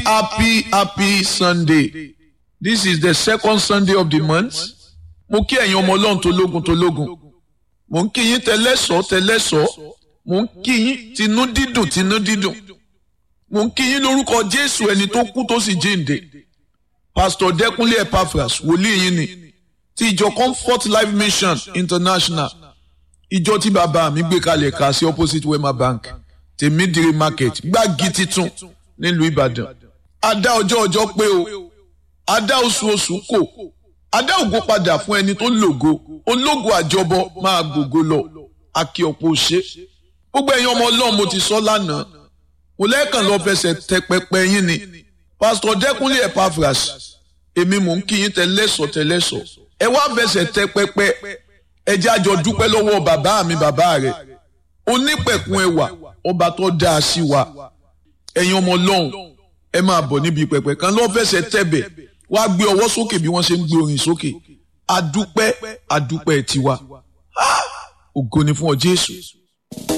happy happy sunday this is the second sunday of the month mo kí ẹ̀yin ọmọ ọlọ́run tó lógun tó lógun mo ń kí yín tẹlẹ́sọ̀ tẹlẹ́sọ̀ mo ń kí yín tinú dídùn tinú dídùn mo ń kí yín lórúkọ jésù ẹni tó kú tó sì jíǹde pastor dẹkúnlé epaphras wòlíì yín ni ti ìjọ comfort life mission international ìjọ tí bàbá mi gbé kalẹ̀ ká sí opposite wema bank tèmídìrí market gbági titun nílùú ìbàdàn adá ọjọ́ ọjọ́ pé o adá oṣù oṣù kò adá ògo padà fún ẹni tó lògo ológo àjọbọ máa gbògo lọ akí ọ̀pọ̀ ṣe gbogbo ẹ̀yin ọmọ ọlọ́run mo ti sọ lánàá mo lẹ́ẹ̀kan lọ fẹsẹ̀ tẹ pẹpẹ yín ni pásítọ̀ dẹ́kunlé epaphras èmi mò ń kí yín tẹlẹ́sọ̀ tẹlẹ́sọ̀ ẹ wá fẹsẹ̀ tẹ pẹpẹ ẹ jẹ́ àjọ dúpẹ́ lọ́wọ́ bàbá mi bàbá rẹ̀ onípẹ̀kun ẹwà ọba tó dáa sí wa ẹ̀yin ọmọ ọlọ́run ẹ máa bọ̀ níbi pẹpẹ kan lọ́ fẹsẹ̀ tẹ̀bẹ̀ wá gbé ọwọ́ sókè bí wọ́n ṣe ń gbé orin sókè adúpẹ́ adúpẹ́ tiwa ògo ni fún ọ Jésù